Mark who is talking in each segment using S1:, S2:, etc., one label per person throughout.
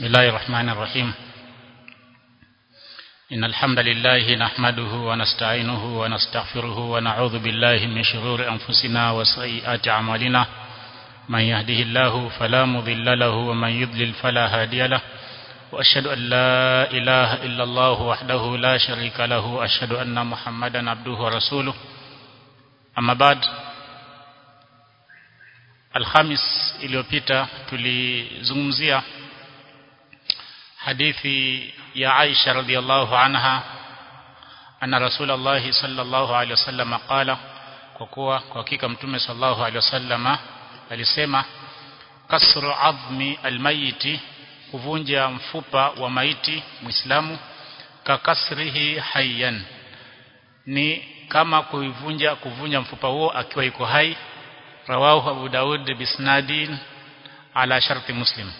S1: بسم الله الرحمن الرحيم إن الحمد لله نحمده ونستعينه ونستغفره ونعوذ بالله من شرور أنفسنا وسيئات أعمالنا من يهده الله فلا مضل له ومن يضلل فلا هادي له وأشهد أن لا إله إلا الله وحده لا شريك له أشهد أن محمدا عبده ورسوله أما بعد Alhamis iliyopita tulizungumzia hadithi ya Aisha radhiallahu anha anna Rasulullah sallallahu alaihi wasallam qala kwa kuwa kwa hakika mtume sallallahu alaihi wasallam alisema kasru adhmi almayiti kuvunja mfupa wa maiti muislamu kakasrihi hayyan ni kama kuivunja kuvunja mfupa huo akiwa yuko hai rawahu Abu Daud bisnadin ala sharti Muslim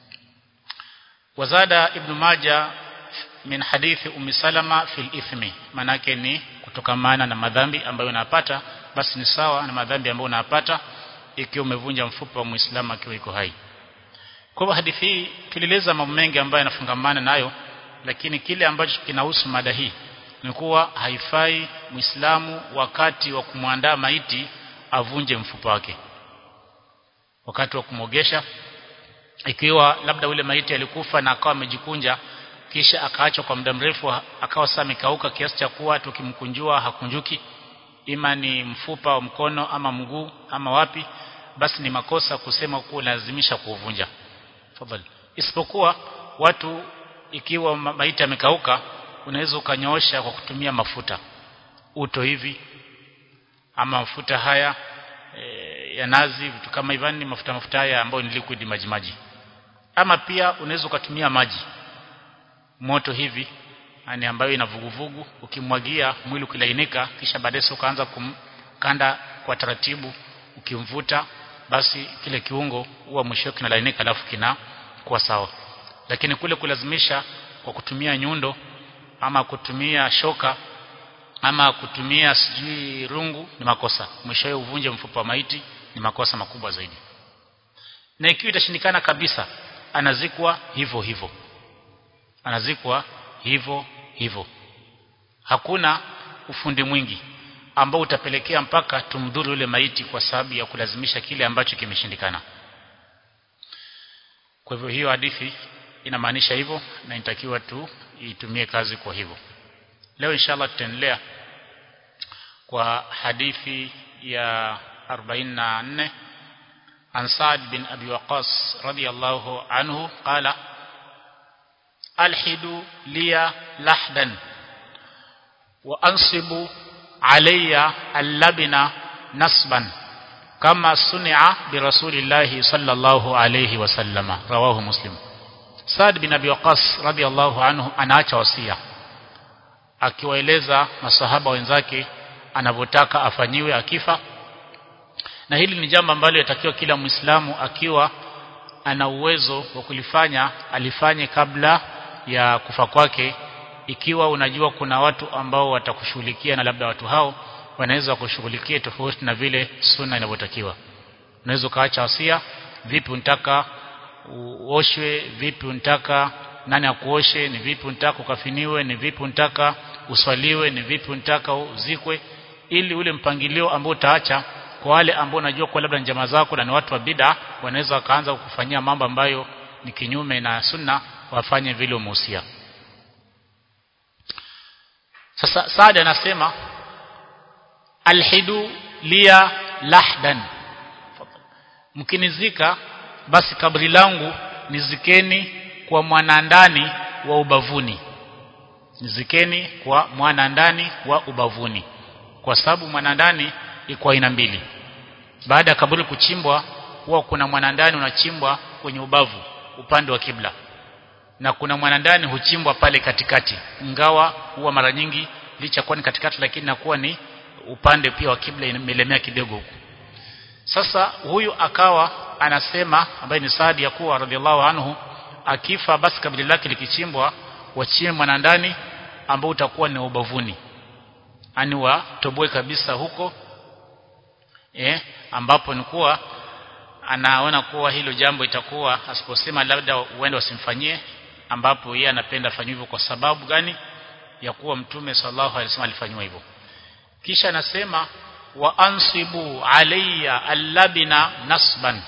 S1: wazada Ibn Majah min hadithi Ummi Salama fil ithmi manake ni kutokamana na madhambi ambayo unapata basi ni sawa na madhambi ambayo unapata ikiwa umevunja mfupa wa Muislamu akiwa yuko hai kwa hivyo hadithi hii tulieleza mambo mengi ambayo yanafungamana nayo lakini kile ambacho kinahusu mada hii ni kuwa haifai Muislamu wakati wa kumwandaa maiti avunje mfupa wake wakati wa kumogesha ikiwa labda ule maiti alikufa na akawa amejikunja kisha akaachwa kwa muda mrefu akawa sasa amekauka kiasi cha kuwa tukimkunjua hakunjuki ima ni mfupa wa mkono ama mguu ama wapi basi ni makosa kusema kuwa lazimisha kuuvunja tafadhali isipokuwa watu ikiwa maiti amekauka unaweza ukanyoosha kwa kutumia mafuta uto hivi ama mafuta haya e, ya nazi vitu kama hivyo ni mafuta mafuta haya ambayo ni liquid maji maji ama pia unaweza ukatumia maji moto hivi yani ambayo ina vuguvugu ukimwagia mwili ukilainika kisha baadaye ukaanza kumkanda kwa taratibu ukimvuta basi kile kiungo huwa mwisho kinalainika alafu kina kuwa sawa lakini kule kulazimisha kwa kutumia nyundo ama kutumia shoka ama kutumia sijui rungu ni makosa mwishowe uvunje mfupa wa maiti ni makosa makubwa zaidi na ikiwa itashindikana kabisa anazikwa hivyo hivyo anazikwa hivyo hivyo hakuna ufundi mwingi ambao utapelekea mpaka tumdhuru yule maiti kwa sababu ya kulazimisha kile ambacho kimeshindikana kwa hivyo hiyo hadithi inamaanisha hivyo na inatakiwa tu itumie kazi kwa hivyo leo inshallah tutaendelea kwa hadithi ya 44 عن سعد بن أبي وقاص رضي الله عنه قال ألحد لي لحدا وأنصب علي اللبن نصبا كما صنع برسول الله صلى الله عليه وسلم رواه مسلم سعد بن أبي وقاص رضي الله عنه anaacha wasia akiwaeleza masahaba wenzake anavyotaka afanyiwe akifa na hili ni jambo ambalo yatakiwa kila Muislamu akiwa ana uwezo wa kulifanya alifanye kabla ya kufa kwake ikiwa unajua kuna watu ambao watakushughulikia na labda watu hao wanaweza kushughulikia tofauti na vile sunna inavyotakiwa unaweza kaacha wasia vipi unataka uoshwe vipi unataka nani akuoshe ni vipi unataka ukafiniwe ni vipi unataka uswaliwe ni vipi unataka uzikwe ili ule mpangilio ambao utaacha kwa wale ambao unajua kwa labda njama zako na ni watu wa bid'a wanaweza wakaanza kukufanyia mambo ambayo ni kinyume na sunna wafanye vile umehusia sasa Saad anasema alhidu liya lahdan mkinizika basi kabri langu nizikeni kwa mwanandani wa ubavuni nizikeni kwa mwanandani wa ubavuni kwa sababu mwanandani iko aina mbili baada ya kaburi kuchimbwa huwa kuna mwanandani unachimbwa kwenye ubavu upande wa kibla na kuna mwanandani huchimbwa pale katikati ingawa huwa mara nyingi licha kuwa ni katikati lakini nakuwa ni upande pia wa kibla imelemea kidogo huku sasa huyu akawa anasema ambaye ni Saadi ya kuwa radhiallahu anhu akifa basi kabila lake likichimbwa wachie mwanandani ambao utakuwa ni ubavuni ani watoboe kabisa huko eh ambapo ni kuwa anaona kuwa hilo jambo itakuwa asiposema labda uende wasimfanyie ambapo yeye anapenda afanywe hivyo kwa sababu gani ya kuwa mtume sallallahu alaihi wasallam alifanywa hivyo kisha anasema wa ansibu alayya allabina nasban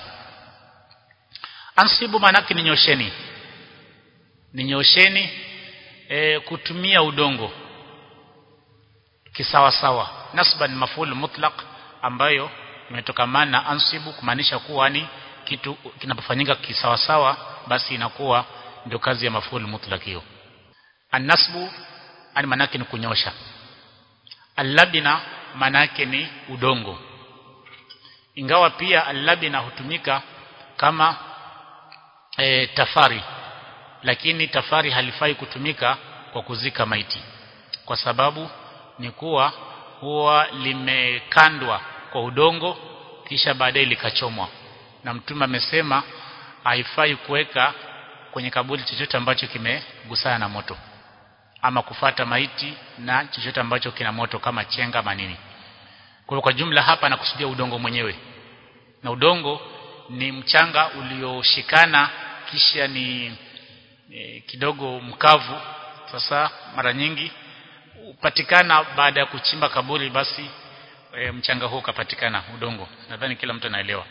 S1: ansibu manake ninyosheni ninyosheni e, kutumia udongo kisawa sawa nasban maful mutlaq ambayo imetokamana na ansibu kumaanisha kuwa ni kitu kinapofanyika kisawa sawa basi inakuwa ndio kazi ya maful mutlaq hiyo annasbu ani manake ni kunyosha allabina manake ni udongo ingawa pia allabina hutumika kama e, tafari lakini tafari halifai kutumika kwa kuzika maiti kwa sababu ni kuwa huwa limekandwa kwa udongo kisha baadaye likachomwa na mtume amesema haifai kuweka kwenye kaburi chochote ambacho kimegusana na moto ama kufata maiti na chochote ambacho kina moto kama chenga manini kwa kwa jumla hapa nakusudia udongo mwenyewe na udongo ni mchanga ulioshikana kisha ni e, kidogo mkavu sasa mara nyingi upatikana baada ya kuchimba kaburi basi e, mchanga huu ukapatikana udongo nadhani kila mtu anaelewa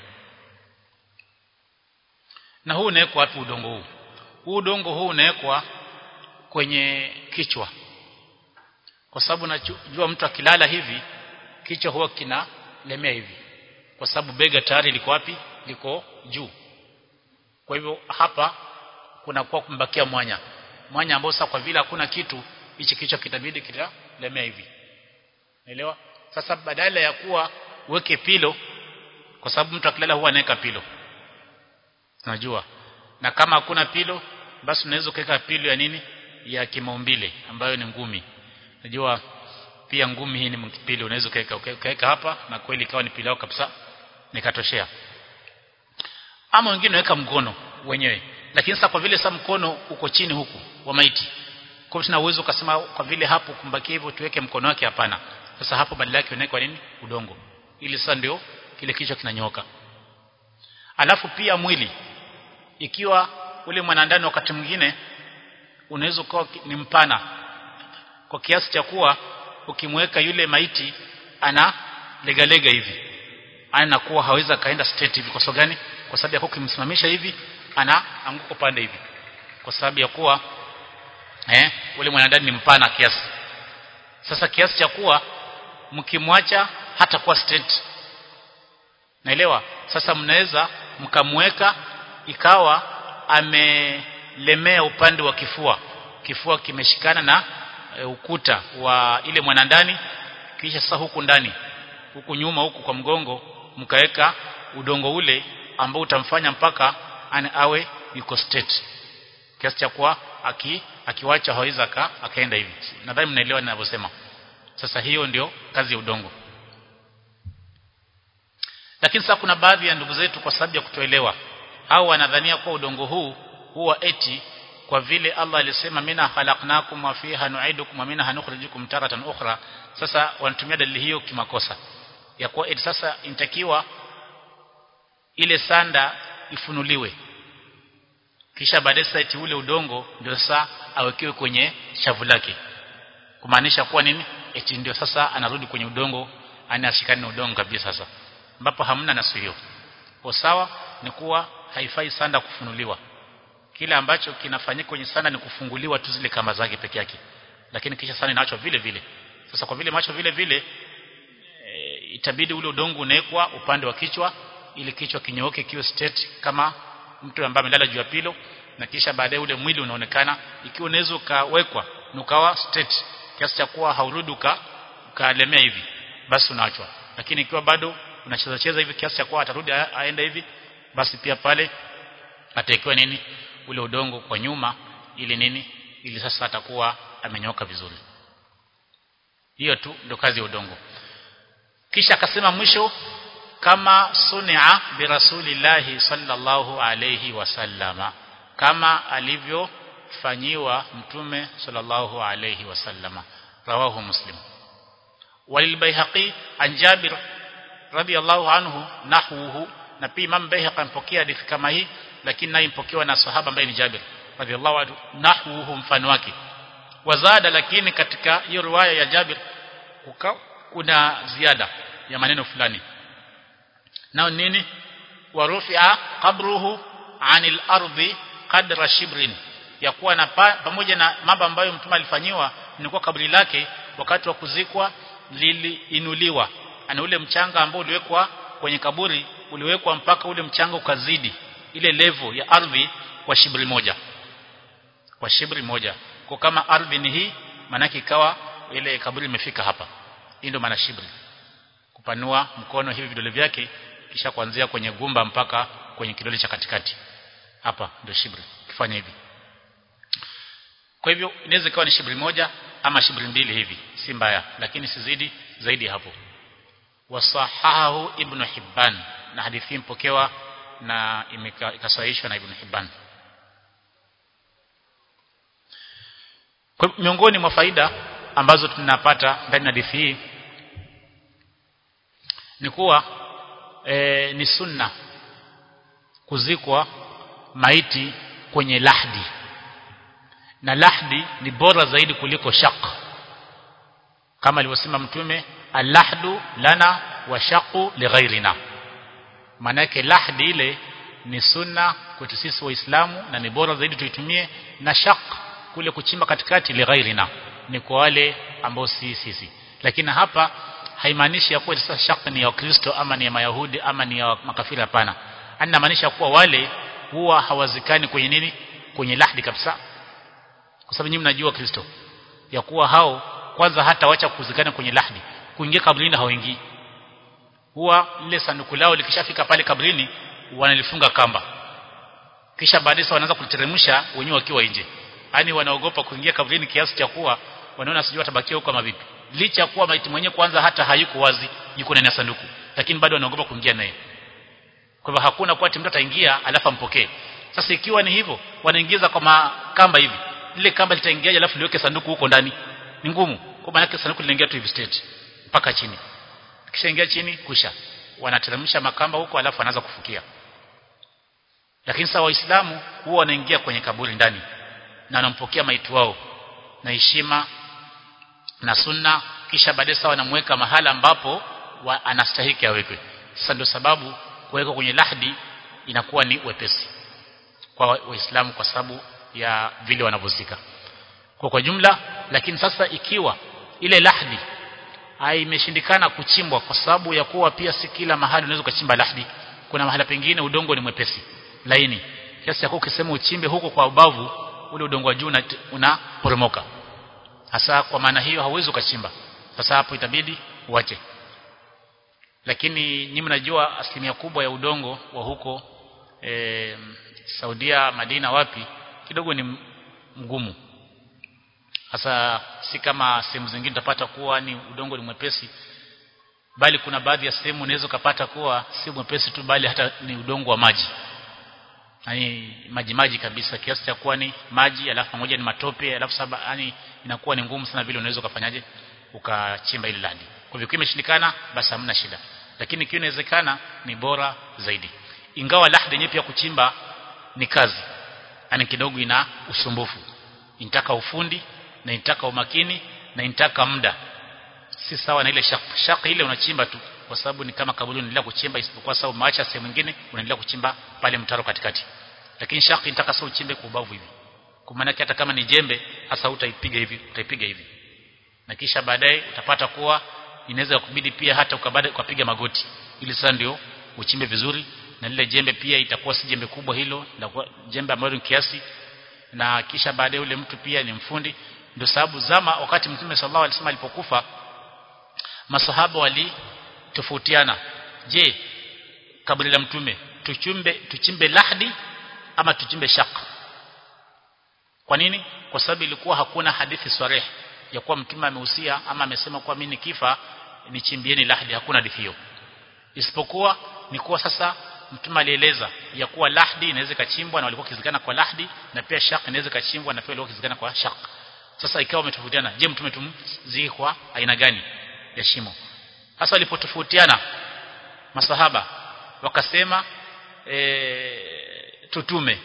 S1: na huu unawekwa wapi udongo huu huu udongo huu unawekwa kwenye kichwa kwa sababu najua mtu akilala hivi kichwa huwa kinalemea hivi kwa sababu bega tayari liko wapi liko juu kwa hivyo hapa kuna kwa kumbakia mwanya mwanya ambao sasa kwa vile hakuna kitu hichi kichwa kitabidi kitalemea hivi naelewa sasa badala ya kuwa uweke pilo kwa sababu mtu akilala huwa anaweka pilo unajua na kama hakuna pilo basi unaweza kuweka pilo ya nini ya kimaumbile ambayo ni ngumi unajua pia ngumi hii ni pilo unaweza kuweka ukaweka hapa na kweli ikawa ni pilo kabisa nikatoshea ama wengine weka mkono wenyewe lakini sasa kwa vile sasa mkono uko chini huku wa maiti kwa tuna uwezo ukasema kwa vile hapo kumbakia hivyo tuweke mkono wake hapana sasa hapo badala yake unaweka nini udongo ili sasa ndio kile kichwa kinanyoka alafu pia mwili ikiwa ule mwanandani wakati mwingine unaweza kuwa ni mpana kwa kiasi cha kuwa ukimweka yule maiti ana lega lega hivi anakuwa hawezi kaenda straight hivi kwa sababu gani kwa sababu ya ukimsimamisha hivi ana anguko pande hivi kwa sababu ya kuwa eh ule mwanadamu ni mpana kiasi sasa kiasi cha kuwa mkimwacha hata kuwa straight naelewa sasa mnaweza mkamweka ikawa amelemea upande wa kifua kifua kimeshikana na e, ukuta wa ile mwanandani kisha sasa huku ndani huku nyuma huku kwa mgongo mkaweka udongo ule ambao utamfanya mpaka ane awe yuko straight kiasi cha kuwa aki akiwacha hawezi akaenda hivi nadhani mnaelewa ninavyosema sasa hiyo ndio kazi ya udongo lakini sasa kuna baadhi ya ndugu zetu kwa sababu ya kutoelewa au wanadhania kuwa udongo huu huwa eti kwa vile Allah alisema mina khalaqnakum wa fiha nu'idukum wa minha nukhrijukum taratan ukhra sasa wanatumia dalili hiyo kimakosa ya kuwa eti sasa inatakiwa ile sanda ifunuliwe kisha baadaye sasa eti ule udongo ndio sasa awekewe kwenye shavu lake kumaanisha kuwa nini eti ndio sasa anarudi kwenye udongo anashikana na udongo kabisa sasa ambapo hamna nasu hiyo kwa sawa ni kuwa haifai sanda kufunuliwa kile ambacho kinafanyika kwenye sanda ni kufunguliwa tu zile kamba zake peke yake lakini kisha sanda inaachwa vile vile sasa kwa vile macho vile vile e, itabidi ule udongo unawekwa upande wa kichwa ili kichwa kinyooke kiwe straight kama mtu ambaye amelala juu ya pilo na kisha baadaye ule mwili unaonekana ikiwa unaweza ukawekwa nukawa straight kiasi cha kuwa haurudi ukalemea hivi basi unaachwa lakini ikiwa bado unacheza cheza hivi kiasi cha kuwa atarudi aende hivi basi pia pale atakiwa nini ule udongo kwa nyuma ili nini ili sasa atakuwa amenyoka vizuri hiyo tu ndio kazi ya udongo kisha akasema mwisho kama sunia bi rasulillahi sallallahu alayhi wasallama kama alivyofanyiwa mtume sallallahu alayhi wasallama rawahu muslim walilbayhaqi an jabir radiyallahu anhu nahwuhu na pia Imam Baihaqi ampokea hadithi kama hii lakini naye impokewa na sahaba ambaye ni Jabir radhiallahu anhu nahwuhu mfano wake wazada lakini katika hiyo riwaya ya Jabir kuka, kuna ziada ya maneno fulani nao nini warufia qabruhu anil ardi qadra shibrin ya kuwa na pa, pamoja na mambo ambayo mtume alifanyiwa ni kwa kaburi lake wakati wa kuzikwa liliinuliwa ana ule mchanga ambao uliwekwa kwenye kaburi uliwekwa mpaka ule mchanga ukazidi ile level ya ardhi kwa shibri moja kwa shibri moja kwa kama ardhi ni hii manake ikawa ile kaburi imefika hapa hii ndio maana shibri kupanua mkono hivi vidole vyake kisha kuanzia kwenye gumba mpaka kwenye kidole cha katikati hapa ndio shibri kifanya hivi kwa hivyo inaweza ikawa ni shibri moja ama shibri mbili hivi si mbaya lakini sizidi zaidi hapo wasahahu ibn hibban na hadithi mpokewa na ikasahihishwa na ibn hibban kwa miongoni mwa faida ambazo tunapata ndani ya hadithi hii ni kuwa e, ni sunna kuzikwa maiti kwenye lahdi na lahdi ni bora zaidi kuliko shaq kama alivyosema mtume alahdu lana wa shaqu lighairina maana yake lahdi ile ni sunna kwetu sisi waislamu na ni bora zaidi tuitumie na shaq kule kuchimba katikati lighairina ni kwa wale ambao si sisi lakini hapa haimaanishi ya kuwa sasa shaq ni ya Wakristo ama ni ya Mayahudi ama ni ya makafiri hapana anamaanisha kuwa wale huwa hawazikani kwenye nini kwenye lahdi kabisa kwa sababu nyinyi mnajua Kristo ya kuwa hao kwanza hata wacha kuzikana kwenye lahdi kuingia kabrini hawaingii huwa lile sanduku lao likishafika pale kabrini wanalifunga kamba kisha baadaye wanaanza kuliteremsha wenyewe wakiwa nje yani wanaogopa kuingia kabrini kiasi cha kuwa wanaona sijui watabakia huko kama vipi licha kuwa maiti mwenyewe kwanza hata hayuko wazi yuko ndani ya sanduku lakini bado wanaogopa kuingia naye kwa hivyo hakuna kwa mtu ataingia alafu ampokee sasa ikiwa ni hivyo wanaingiza kwa makamba hivi lile kamba litaingiaje alafu liweke sanduku huko ndani ni ngumu kwa maana sanduku linaingia tu hivi straight mpaka chini kishaingia chini kusha wanateremsha makamba huko alafu anaanza kufukia lakini sasa waislamu huwa wanaingia kwenye kaburi ndani na wanampokea maiti wao na heshima na sunna kisha baadaye sawa wanamweka mahala ambapo wa, anastahiki awekwe sasa ndio sababu kuweka kwenye lahdi inakuwa ni wepesi kwa waislamu kwa sababu ya vile wanavyozika kwa kwa jumla lakini sasa ikiwa ile lahdi haimeshindikana kuchimbwa kwa sababu ya kuwa pia si kila mahali unaweza kuchimba lahdi kuna mahala pengine udongo ni mwepesi laini kiasi cha ukisema uchimbe huko kwa ubavu ule udongo wa juu unaporomoka hasa kwa maana hiyo hauwezi ukachimba sasa hapo itabidi uache lakini nyinyi mnajua asilimia kubwa ya udongo wa huko e, Saudia Madina wapi kidogo ni mgumu hasa si kama sehemu zingine utapata kuwa ni udongo ni mwepesi bali kuna baadhi ya sehemu unaweza kupata kuwa si mwepesi tu bali hata ni udongo wa maji yani maji maji kabisa kiasi cha kuwa ni maji alafu pamoja ni matope alafu saba yani inakuwa ni ngumu sana vile unaweza ukafanyaje ukachimba ile landi kwa hivyo imeshindikana basi hamna shida lakini ikiwa inawezekana ni bora zaidi ingawa lahdi yenyewe pia kuchimba ni kazi yani kidogo ina usumbufu inataka ufundi na inataka umakini na inataka muda si sawa na ile shaq shaq ile unachimba tu kwa sababu ni kama kaburi unaendelea kuchimba isipokuwa sawa umeacha sehemu nyingine unaendelea kuchimba pale mtaro katikati lakini shaq inataka sasa uchimbe kwa ubavu hivi kwa maana hata kama ni jembe hasa utaipiga hivi utaipiga hivi na kisha baadaye utapata kuwa inaweza kubidi pia hata ukabada ukapiga magoti ili sasa ndio uchimbe vizuri na lile jembe pia itakuwa si jembe kubwa hilo la jembe ambalo ni kiasi na kisha baadaye ule mtu pia ni mfundi ndio sababu zama wakati mtume sallallahu alaihi wasallam alipokufa masahaba wali tofautiana je kaburi la mtume tuchimbe tuchimbe lahdi ama tuchimbe shaq kwa nini kwa sababu ilikuwa hakuna hadithi sarih ya kuwa mtume amehusia ama amesema kwa mimi nikifa nichimbieni lahdi hakuna hadithi hiyo isipokuwa ni kuwa sasa mtume alieleza ya kuwa lahdi inaweza kachimbwa na walikuwa kizikana kwa lahdi na pia shaq inaweza kachimbwa na pia walikuwa kizikana kwa shaq sasa ikawa umetofautiana je mtume tumziki kwa aina gani ya shimo sasa walipotofautiana masahaba wakasema e, tutume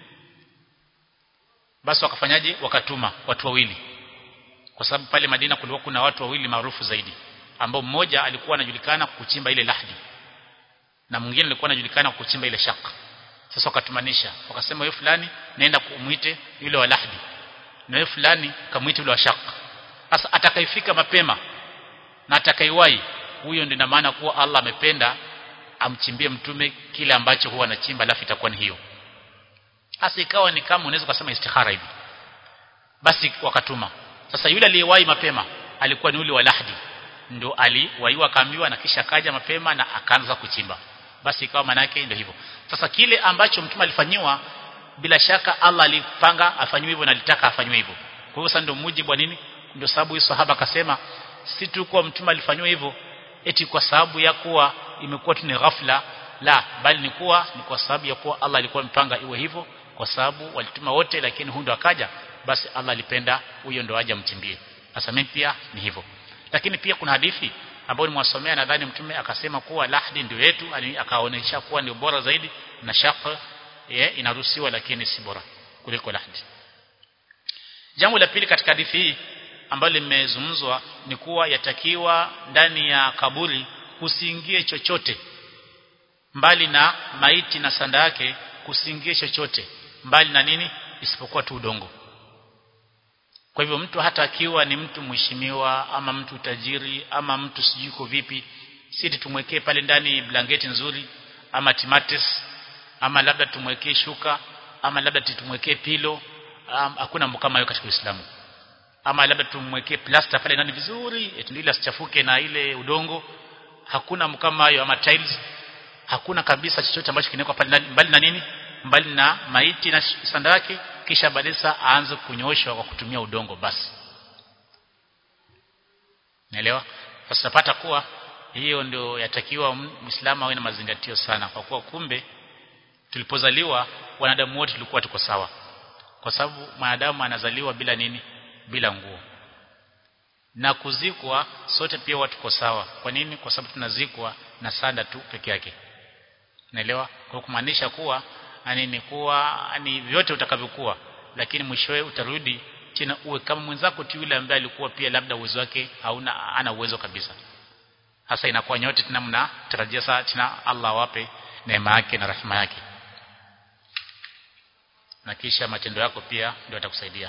S1: basi wakafanyaje wakatuma watu wawili kwa sababu pale Madina kulikuwa kuna watu wawili maarufu zaidi ambao mmoja alikuwa anajulikana kuchimba ile lahdi na mwingine alikuwa anajulikana kuchimba ile shaka sasa wakatumanisha wakasema wewe fulani naenda kumuite yule wa lahdi na wewe fulani kamuite yule wa shaka sasa atakayefika mapema na atakaiwahi huyo ndio maana kuwa Allah amependa amchimbie mtume kile ambacho huwa anachimba alafu itakuwa ni hiyo hasa ikawa ni kama unaweza kusema istihara hivi basi wakatuma sasa yule aliyewahi mapema alikuwa ni yule wa lahdi ndio aliwaiwa akaambiwa na kisha kaja mapema na akaanza kuchimba basi ikawa manake ndio hivyo sasa kile ambacho mtume alifanyiwa bila shaka Allah alipanga afanywe hivyo na alitaka afanywe hivyo kwa hiyo sasa ndio mujibu wa nini ndio sababu hiyo sahaba akasema si tu kwa mtume alifanywa hivyo eti kwa sababu ya kuwa imekuwa tu ni ghafla la bali ni kuwa ni kwa sababu ya kuwa Allah alikuwa mpanga iwe hivyo kwa sababu walituma wote lakini huyo ndo akaja basi Allah alipenda huyo ndo aje mchimbie sasa mimi pia ni hivyo lakini pia kuna hadithi ambayo nimewasomea nadhani mtume akasema kuwa lahdi ndio yetu akaonyesha kuwa ndio bora zaidi na shaq ye, inaruhusiwa lakini si bora kuliko lahdi jambo la pili katika hadithi hii ambalo limezungumzwa ni kuwa yatakiwa ndani ya kaburi kusiingie chochote mbali na maiti na sanda yake kusiingie chochote mbali na nini isipokuwa tu udongo kwa hivyo mtu hata akiwa ni mtu mheshimiwa ama mtu tajiri ama mtu sijuko vipi si tumwekee pale ndani blanketi nzuri ama timatis ama labda tumwekee shuka ama labda tumwekee pilo hakuna um, kama hiyo katika Uislamu ama labda tumwekee plaster pale ndani vizuri ili asichafuke na ile udongo hakuna kama hiyo ama tiles hakuna kabisa chochote ambacho kinawekwa pale ndani mbali na nini mbali na maiti na sanda yake kisha baadaye aanze kunyoshwa kwa kutumia udongo basi naelewa sasa napata kuwa hiyo ndio yatakiwa muislamu awe na mazingatio sana kwa kuwa kumbe tulipozaliwa wanadamu wote tulikuwa tuko sawa kwa sababu mwanadamu anazaliwa bila nini bila nguo na kuzikwa sote pia watu tuko sawa kwa nini kwa sababu tunazikwa na sanda tu peke yake naelewa kwa kumaanisha kuwa ani ni kuwa ni vyote utakavyokuwa lakini mwishowe utarudi tena uwe kama mwenzako tu yule ambaye alikuwa pia labda uwezo wake hauna ana uwezo kabisa hasa inakuwa nyote tena mnatarajia saa tena Allah awape neema yake na rehema yake na kisha matendo yako pia ndio atakusaidia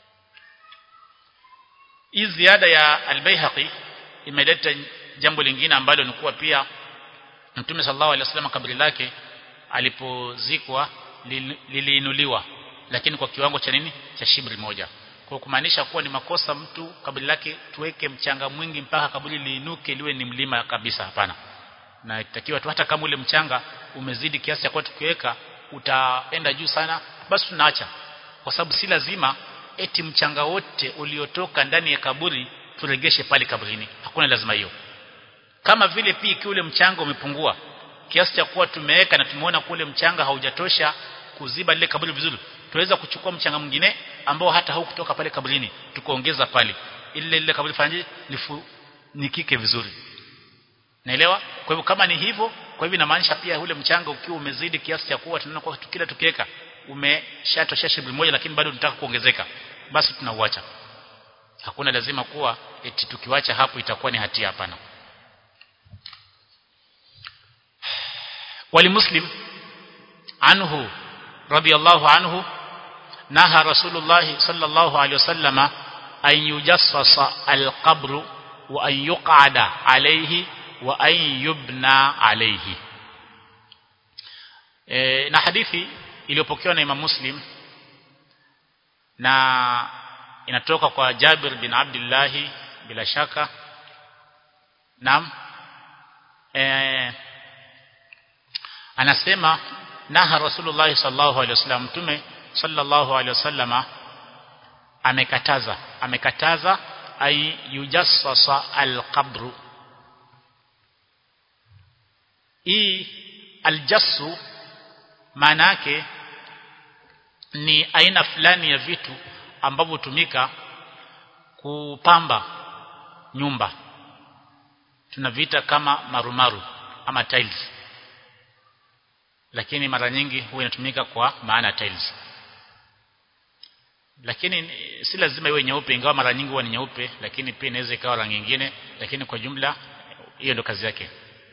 S1: hii ziada ya al-Baihaqi imeleta jambo lingine ambalo ni kuwa pia Mtume sallallahu alaihi wasallam kaburi lake alipozikwa liliinuliwa lakini kwa kiwango cha nini cha shibri moja kwa kumaanisha kuwa ni makosa mtu kaburi lake tuweke mchanga mwingi mpaka kaburi liinuke liwe ni mlima kabisa hapana na itakiwa tu hata kama ule mchanga umezidi kiasi cha kuwa tukiweka utaenda juu sana basi tunaacha kwa sababu si lazima eti mchanga wote uliotoka ndani ya kaburi turegeshe pale kaburini hakuna lazima hiyo kama vile pia ikiwa ule mchanga umepungua kiasi cha kuwa tumeweka na tumeona kule mchanga haujatosha kuziba lile kaburi vizuri tuweza kuchukua mchanga mwingine ambao hata haukutoka pale kaburini tukaongeza pale ile ile kaburi fanyaje nifunikike vizuri naelewa kwa hivyo kama ni hivyo kwa hivyo inamaanisha pia ule mchanga ukiwa umezidi kiasi cha kuwa tunaona kwa kila tukiweka umeshatosha shibri moja lakini bado tunataka kuongezeka basi tunauacha hakuna lazima kuwa eti tukiwacha hapo itakuwa ni hatia hapana ولمسلم عنه رضي الله عنه نهى رسول الله صلى الله عليه وسلم أن يجصص القبر وأن يقعد عليه وأن يبنى عليه e, na hadithi iliyopokewa na Imam Muslim na inatoka kwa Jabir bin Abdullah bila shaka naam eh anasema naha rasulullah sallallahu alaihi wasallam mtume sallallahu alaihi wasallama amekataza amekataza ay yujassasa alqabru hii aljassu maana yake ni aina fulani ya vitu ambavyo hutumika kupamba nyumba tunavita kama marumaru ama tiles lakini mara nyingi huwa inatumika kwa maana tiles lakini si lazima iwe nyeupe ingawa mara nyingi huwa ni nyeupe lakini pia inaweza ikawa rangi nyingine lakini kwa jumla hiyo ndio kazi yake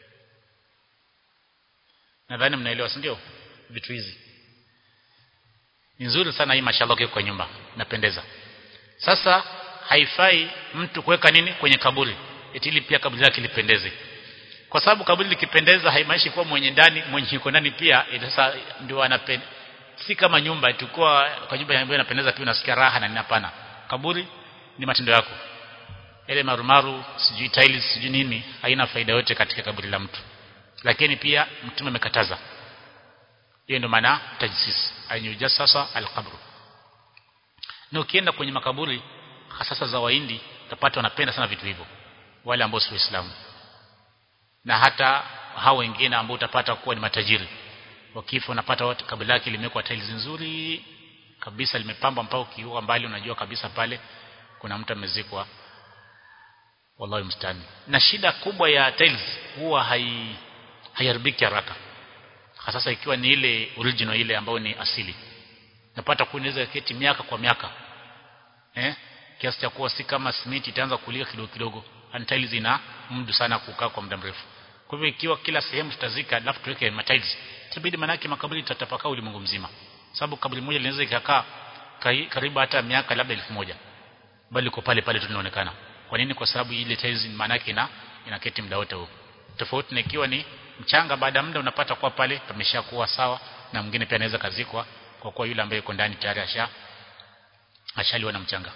S1: nadhani mnaelewa si ndio vitu hizi ni nzuri sana hii mashallah kwa nyumba napendeza sasa haifai mtu kuweka nini kwenye kaburi ili pia kaburi lake lipendeze kwa sababu kaburi likipendeza haimaanishi kuwa mwenye ndani mwenye yuko ndani pia sasa ndio anapenda si kama nyumba tukua kwa nyumba ambayo inapendeza pia unasikia raha na ninapana kaburi ni matendo yako ile marumaru sijui tiles sijui nini haina faida yote katika kaburi la mtu lakini pia mtume amekataza hiyo ndio maana tajsis ayujasasa alqabr na ukienda kwenye makaburi hasa za waindi utapata wanapenda sana vitu hivyo wale ambao si waislamu na hata hao wengine ambao utapata kuwa ni matajiri wakifa unapata wote kaburi lake limewekwa tiles nzuri kabisa limepambwa mpaka ukiwa mbali unajua kabisa pale kuna mtu amezikwa wallahi mstani na shida kubwa ya tiles huwa hai haiharibiki haraka hasa ikiwa ni ile original ile ambayo ni asili napata kuinaweza keti miaka kwa miaka eh kiasi cha kuwa si kama simiti itaanza kulika kidogo kidogo and tiles ina muda sana kukaa kwa muda mrefu kwa hivyo ikiwa kila sehemu tutazika alafu tuweke tiles itabidi manake makaburi tatapaka ulimwengu mzima sababu kaburi moja linaweza ikakaa karibu hata miaka labda elfu moja bali liko pale pale tu linaonekana kwa nini kwa sababu ile tiles manake ina inaketi muda wote huo tofauti na ikiwa ni mchanga baada ya muda unapata kuwa pale pameshakuwa sawa na mwingine pia anaweza kazikwa kwa kuwa yule ambaye yuko ndani tayari asha ashaliwa na mchanga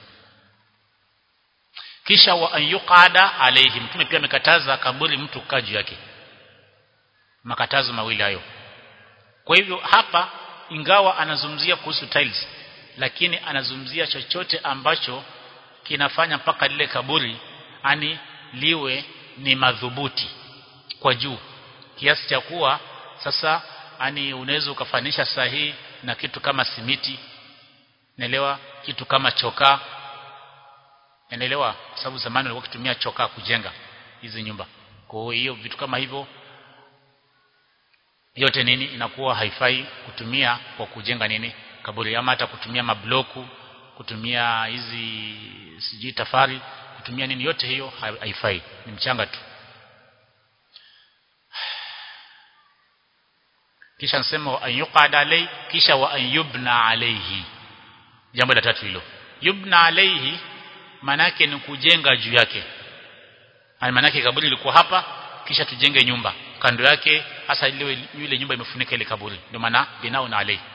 S1: kisha wa ayuqada alayhi mtume pia amekataza kaburi mtu kukaa juu yake makatazo mawili hayo kwa hivyo hapa ingawa anazungumzia kuhusu tiles lakini anazungumzia chochote ambacho kinafanya mpaka lile kaburi ani liwe ni madhubuti kwa juu kiasi cha kuwa sasa ani unaweza ukafanisha sahihi na kitu kama simiti naelewa kitu kama chokaa Unaelewa sababu zamani walikuwa kutumia chokaa kujenga hizi nyumba. Kwa hiyo vitu kama hivyo yote nini inakuwa haifai kutumia kwa kujenga nini kaburi ama hata kutumia mabloku kutumia hizi sijui tafari kutumia nini yote hiyo haifai ni mchanga tu kisha nasema wa ayuqada alai kisha wa ayubna alaihi jambo la tatu hilo yubna alaihi manake ni kujenga juu yake manake kaburi lilikuwa hapa kisha tujenge nyumba kando yake hasa ile yule nyumba imefunika ile kaburi ndio maana binao na alai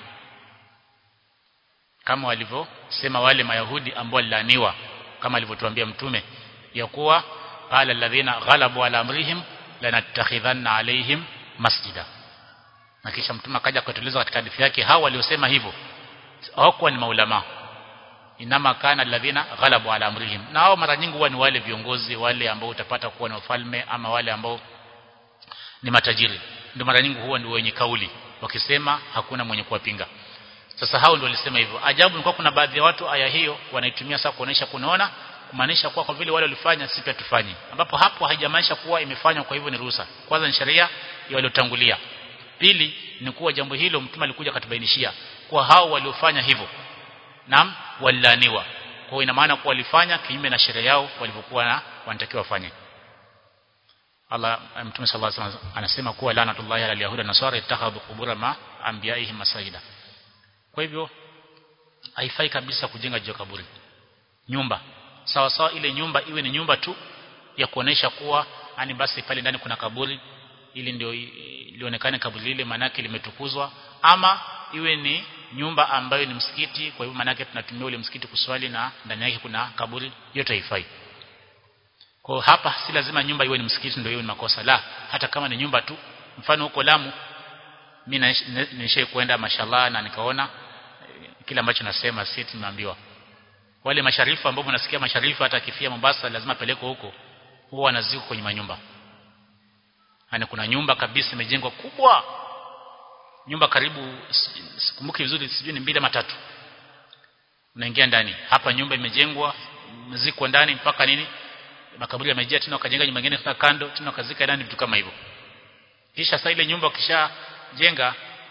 S1: kama walivyosema wale mayahudi ambao walilaniwa kama alivyotuambia mtume ya kuwa qala alladhina ghalabu ala amrihim lanatakhidhanna alaihim masjida na kisha mtume akaja kutueleza katika hadithi yake hao waliosema hivyo hawakuwa ni maulama inama kana alladhina ghalabu ala amrihim na hao mara nyingi huwa ni wale viongozi wale ambao utapata kuwa ni wafalme ama wale ambao ni matajiri ndio mara nyingi huwa ni wenye kauli wakisema hakuna mwenye kuwapinga sasa hao ndio walisema hivyo ajabu ni kwa kuna baadhi ya watu aya hiyo wanaitumia sasa kuonesha kunaona kumaanisha kuwa kwa vile wale walifanya sisi pia tufanye ambapo hapo haijamaanisha kuwa imefanywa kwa hivyo ni ruhusa kwanza ni sheria ya waliotangulia pili ni kuwa jambo hilo mtume alikuja katubainishia kwa hao waliofanya hivyo naam walaniwa kwa ina maana kuwa walifanya kinyume na sheria yao walivyokuwa na wanatakiwa wafanye Allah mtume sallallahu alaihi wasallam anasema kuwa lanatullahi ala yahuda nasara ittakhadhu qubura ma anbiyaihim masajida kwa hivyo haifai kabisa kujenga juu kaburi nyumba sawa sawa ile nyumba iwe ni nyumba tu ya kuonesha kuwa ani basi pale ndani kuna kaburi ili ndio lionekane kaburi lile manake limetukuzwa ama iwe ni nyumba ambayo ni msikiti kwa hivyo manake tunatumia ule msikiti kuswali na ndani yake kuna kaburi yote haifai kwa hapa si lazima nyumba iwe ni msikiti ndio iwe ni makosa la hata kama ni nyumba tu mfano huko Lamu mimi nishai kwenda mashallah na nikaona kile ambacho nasema si tumeambiwa wale masharifu ambao mnasikia masharifu hata akifia Mombasa lazima pelekwe huko huwa wanaziko kwenye manyumba yani kuna nyumba kabisa imejengwa kubwa nyumba karibu sikumbuki vizuri sijui ni mbili ama tatu unaingia ndani hapa nyumba imejengwa mziko ndani mpaka nini makaburi yamejaa tena wakajenga nyumba nyingine tena kando tena wakazika ndani vitu kama hivyo kisha sasa ile nyumba ukishajenga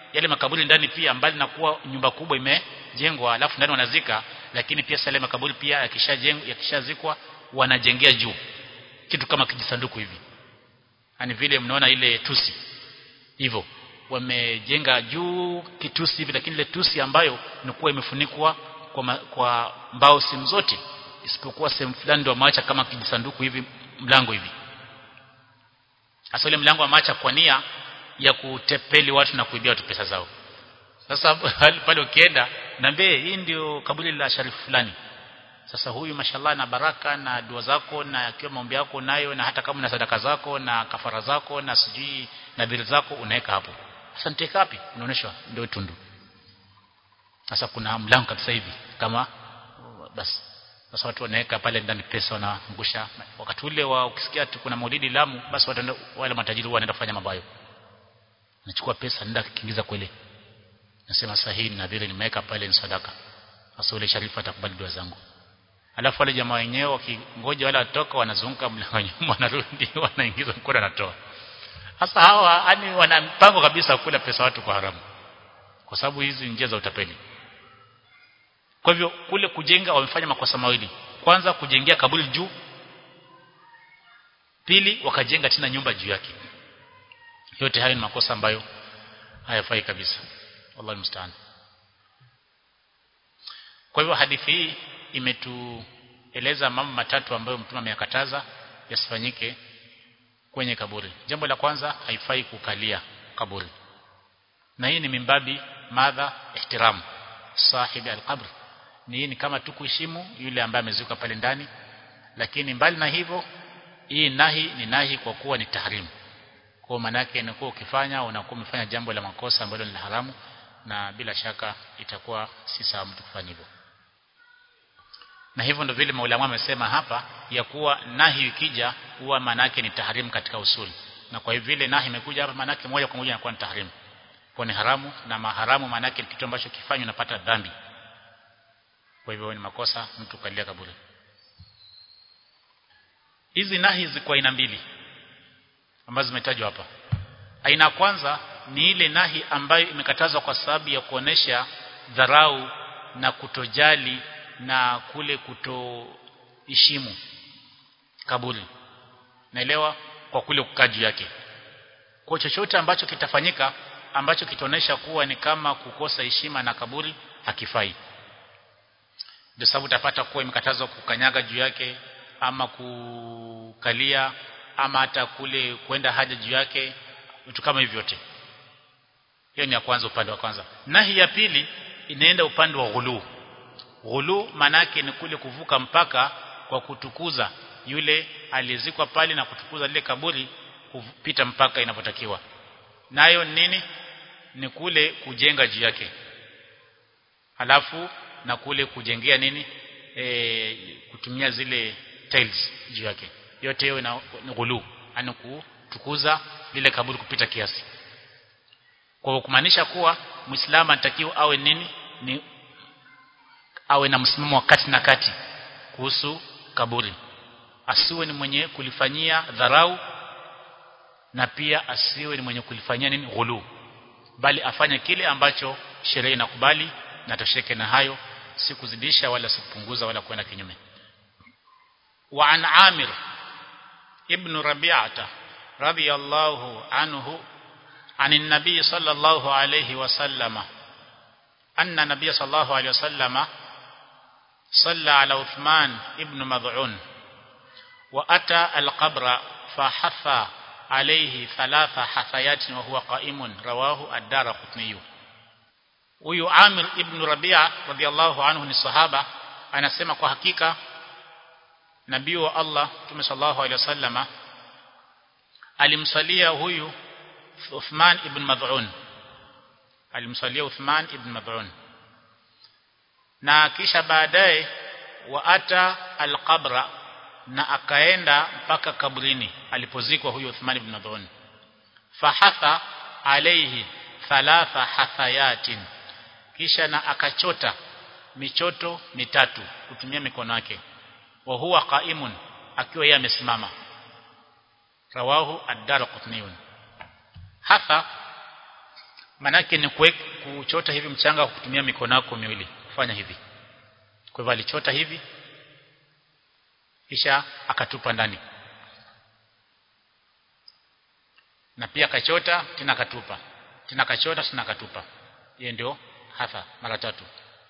S1: yale makaburi ndani pia mbali na kuwa nyumba kubwa imejengwa alafu ndani wanazika lakini pia yale makaburi pia yakishajengwa yakishazikwa wanajengea juu kitu kama kijisanduku hivi yani vile mnaona ile tusi hivyo wamejenga juu kitusi hivi lakini ile tusi ambayo inakuwa imefunikwa kwa, ma, kwa mbao simu zote isipokuwa sehemu fulani ndio maacha kama kijisanduku hivi mlango hivi hasa ile mlango ameacha kwa nia ya kutepeli watu na kuibia watu pesa zao sasa pale ukienda naambie hii ndio kaburi la sharifu fulani sasa huyu mashallah na baraka na dua zako na akiwa maombi yako nayo na hata kama na sadaka zako na kafara zako na sijui nadhiri zako unaweka hapo sasa niteka wapi unaonyeshwa ndio tundu sasa kuna mlango kabisa hivi kama basi sasa watu wanaweka pale ndani pesa wanaangusha wakati ule wa ukisikia tu kuna maulidi Lamu basi watu wale matajiri wanaenda kufanya mambo hayo nachukua pesa nenda kiingiza kweli nasema sasa hii nadhiri nimeweka pale ni sadaka sasa ule sharifu atakubali dua zangu alafu wale jamaa wenyewe wakingoja wale watoka wanazunguka mlango nyuma wanarudi wanaingiza mkono anatoa sasa hawa yani wana mpango kabisa kula pesa watu kwa haramu kwa sababu hizi njia za utapeli kwa hivyo kule kujenga wamefanya makosa mawili kwanza kujengea kaburi juu pili wakajenga tena nyumba juu yake yote hayo ni makosa ambayo hayafai kabisa wallahi mstaan kwa hivyo hadithi hii imetueleza mambo matatu ambayo mtume ameyakataza yasifanyike kwenye kaburi jambo la kwanza haifai kukalia kaburi na hii ni mimbabi madha ihtiram sahibi alqabr ni ni kama tu kuheshimu yule ambaye amezuka pale ndani lakini mbali na hivyo hii nahi ni nahi kwa kuwa ni tahrim kwa maana yake inakuwa ukifanya unakuwa umefanya jambo la makosa ambalo ni haramu na bila shaka itakuwa si sawa mtu kufanya hivyo na hivyo ndio vile maulama wamesema hapa ya kuwa nahi ikija huwa maana yake ni tahrim katika usuli na kwa hivyo vile nahi imekuja hapa maana yake moja kwa moja inakuwa ni tahrim kwa ni haramu na maharamu maana yake kitu ambacho kifanywa unapata dhambi kwa hivyo ni makosa mtu kalia kaburi hizi nahi ziko aina mbili ambazo zimetajwa hapa aina ya kwanza ni ile nahi ambayo imekatazwa kwa sababu ya kuonesha dharau na kutojali na kule kutoheshimu kaburi naelewa kwa kule kukaa juu yake kwa chochote ambacho kitafanyika ambacho kitaonesha kuwa ni kama kukosa heshima na kaburi hakifai ndio sababu utapata kuwa imekatazwa kukanyaga juu yake ama kukalia ama hata kule kwenda haja juu yake vitu kama hivyo vyote hiyo ni ya kwanza upande wa kwanza nahi ya pili inaenda upande wa ghulu ghulu manake ni kule kuvuka mpaka kwa kutukuza yule aliyezikwa pale na kutukuza lile kaburi kupita mpaka inapotakiwa nayo nini ni kule kujenga juu yake halafu na kule kujengea nini e, kutumia zile tiles juu yake yote hiyo ni ghulu yani kutukuza lile kaburi kupita kiasi kwa kumaanisha kuwa muislamu anatakiwa awe nini ni awe na msimamo wa kati na kati kuhusu kaburi asiwe ni mwenye kulifanyia dharau na pia asiwe ni mwenye kulifanyia nini ghulu bali afanye kile ambacho sheria inakubali na tosheke na hayo si kuzidisha wala si kupunguza wala kwenda kinyume wa an amir ibn rabi'ata radiyallahu anhu عن النبي صلى الله عليه وسلم أن النبي صلى الله عليه وسلم صلى على عثمان ابن مضعون وأتى القبر فحثى عليه ثلاث حثيات وهو قائم رواه الدار قطني huyu Amir ibn Rabia radhiallahu anhu ni sahaba anasema kwa hakika nabii wa Allah Mtume sallallahu alaihi wasallama alimsalia huyu Uthman ibn Mad'un alimsalia Uthman ibn Mad'un na kisha baadaye waata alqabra na akaenda mpaka kabrini alipozikwa huyu Uthman ibn Mad'un fahatha alayhi thalatha hathayatin kisha na akachota michoto mitatu kutumia mikono yake wa huwa qaimun akiwa yeye amesimama rawahu ad-darqutni hatha manake ni kuchota hivi mchanga kwa kutumia mikono yako miwili kufanya hivi kwa hivyo alichota hivi kisha akatupa ndani na pia akachota tena akatupa tena akachota tena akatupa hiyo ndio hatha mara tatu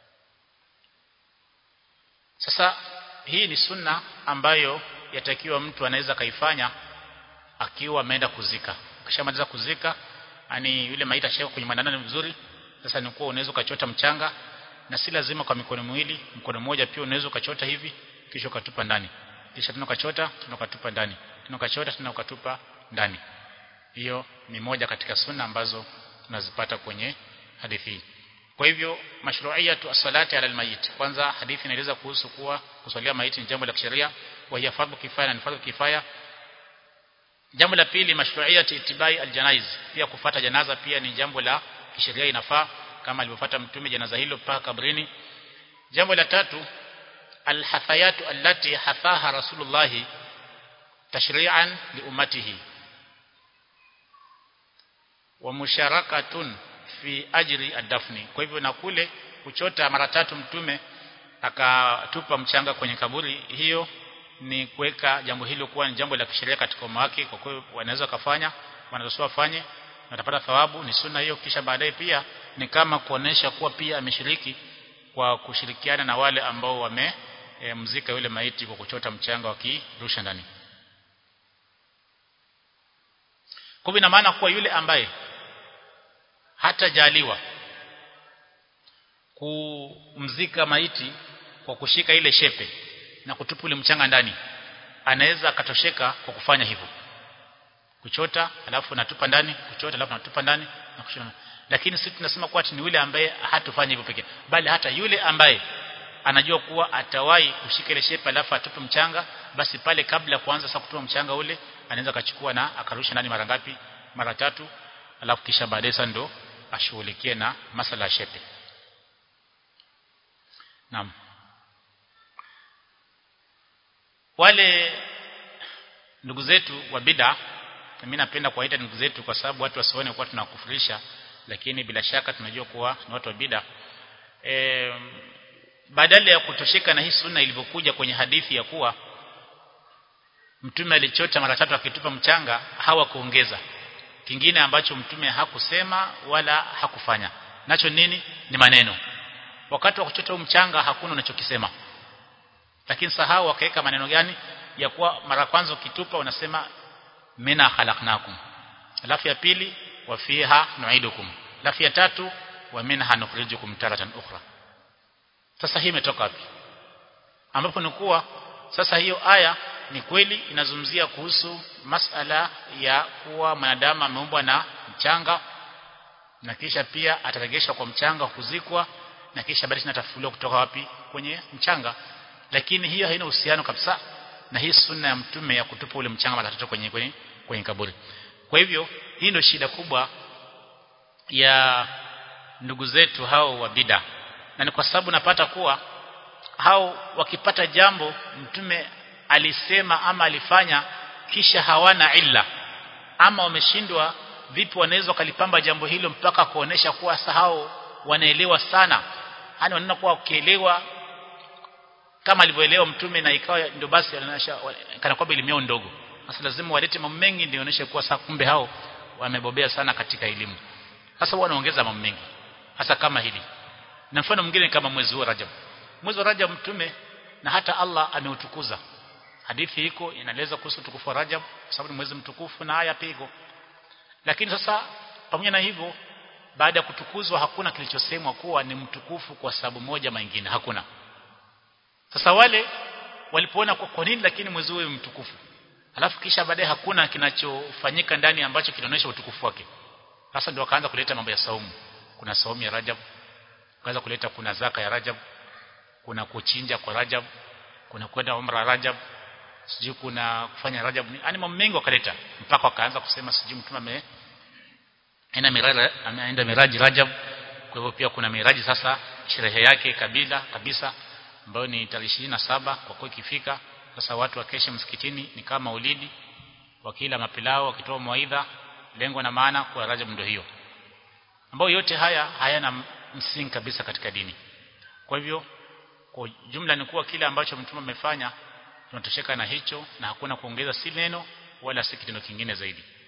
S1: sasa hii ni sunna ambayo yatakiwa mtu anaweza kaifanya akiwa ameenda kuzika ukishamaliza kuzika yani yule maiti ashaweka kwenye mandana vizuri sasa ni kuwa unaweza ukachota mchanga na si lazima kwa mikono miwili mkono mmoja pia unaweza ukachota hivi kisha ukatupa ndani kisha tena ukachota tena ukatupa ndani tena ukachota tena ukatupa ndani hiyo ni moja katika sunna ambazo tunazipata kwenye hadithi hii kwa hivyo mashru'iyatu as-salati ala al-mayit kwanza hadithi inaeleza kuhusu kuwa kuswalia maiti ni jambo la kisheria wa hiya fardhu kifaya na ni fardhu kifaya jambo la pili mashru'iyatu itibai al-janaiz pia kufata janaza pia ni jambo la kisheria inafaa kama alivyofuata mtume janaza hilo mpaka kabrini jambo la tatu al-hathayatu allati hathaha rasulullah tashri'an li ummatihi wa musharakatun fi ajri adafni kwa hivyo na kule kuchota mara tatu mtume akatupa mchanga kwenye kaburi hiyo ni kuweka jambo hilo kuwa ni jambo la kisheria katika umma wake kwa kweli wanaweza kufanya wanaweza wafanye watapata thawabu ni sunna hiyo kisha baadaye pia ni kama kuonesha kuwa pia ameshiriki kwa kushirikiana na wale ambao wame e, mzika yule maiti kwa kuchota mchanga wakirusha ndani kwa ina maana kuwa yule ambaye hatajaliwa kumzika maiti kwa kushika ile shepe na kutupa ule mchanga ndani anaweza akatosheka kwa kufanya hivyo kuchota alafu natupa ndani kuchota alafu natupa ndani na kushona lakini sisi tunasema kuwa ni yule ambaye hatufanya hivyo pekee bali hata yule ambaye anajua kuwa atawahi kushika ile shepe alafu atupe mchanga basi pale kabla ya kuanza sasa kutupa mchanga ule anaweza akachukua na akarusha ndani mara ngapi mara tatu alafu kisha baadaye sasa ndo ashughulikie na masala ya shepe Naam wale ndugu zetu wa bid'a mimi napenda kuwaita ndugu zetu kwa sababu watu wasione kuwa tunakufurisha lakini bila shaka tunajua kuwa ni watu wa bid'a e, badala ya kutosheka na hii sunna ilivyokuja kwenye hadithi ya kuwa mtume alichota mara tatu akitupa mchanga hawa kuongeza kingine ambacho mtume hakusema wala hakufanya nacho nini ni maneno wakati wa kuchota mchanga hakuna unachokisema lakini sahau wakaweka maneno gani ya kuwa mara kwanza ukitupa unasema mina khalaqnakum alafu ya pili wa fiha nu'idukum alafu ya tatu wa minha nukhrijukum taratan ukhra sasa hii imetoka wapi ambapo ni kuwa sasa hiyo aya ni kweli inazungumzia kuhusu masala ya kuwa mwanadamu ameumbwa na mchanga na kisha pia ataregeshwa kwa mchanga kuzikwa na kisha baadaye atafufuliwa kutoka wapi kwenye mchanga lakini hiyo haina uhusiano kabisa na hii sunna ya mtume ya kutupa ule mchanga mara tatu kwenye, kwenye kwenye kaburi kwa hivyo hii ndio shida kubwa ya ndugu zetu hao wa bida na ni kwa sababu napata kuwa hao wakipata jambo mtume alisema ama alifanya kisha hawana illa ama wameshindwa vipi wanaweza kalipamba jambo hilo mpaka kuonesha kuwa sahau wanaelewa sana yani wanaona kuwa ukielewa kama alivyoelewa mtume na ikawa ndio basi kana kwamba elimu ndogo sasa lazima walete mambo mengi ndio ioneshe kuwa sasa kumbe hao wamebobea sana katika elimu sasa wanaongeza mambo mengi hasa kama hili na mfano mwingine kama mwezi wa Rajab mwezi wa Rajab mtume na hata Allah ameutukuza hadithi iko inaeleza kuhusu utukufu wa Rajab kwa sababu ni mwezi mtukufu na haya pigo lakini sasa pamoja na hivyo baada ya kutukuzwa hakuna kilichosemwa kuwa ni mtukufu kwa sababu moja mengine hakuna sasa wale walipoona kwa, kwa nini lakini mwezi huu mtukufu alafu kisha baadaye hakuna kinachofanyika ndani ambacho kinaonyesha utukufu wake sasa ndio wakaanza kuleta mambo ya saumu kuna saumu ya Rajab kaanza kuleta kuna zaka ya Rajab kuna kuchinja kwa Rajab kuna kwenda umra Rajab sijui kuna kufanya Rajab yani mambo mengi wakaleta mpaka wakaanza kusema sijui mtume ame aina miraji ameenda miraji Rajab kwa hivyo pia kuna miraji sasa sherehe yake kabila kabisa ambayo ni tarehe saba kwa kuwa ikifika sasa watu wakeshe msikitini ni kama ulidi wakila mapilao wakitoa mawaidha lengo na maana kwa Rajab ndio hiyo ambayo yote haya hayana msingi kabisa katika dini kwa hivyo kwa jumla ni kuwa kile ambacho mtume amefanya tunatosheka na hicho na hakuna kuongeza si neno wala si kitendo kingine zaidi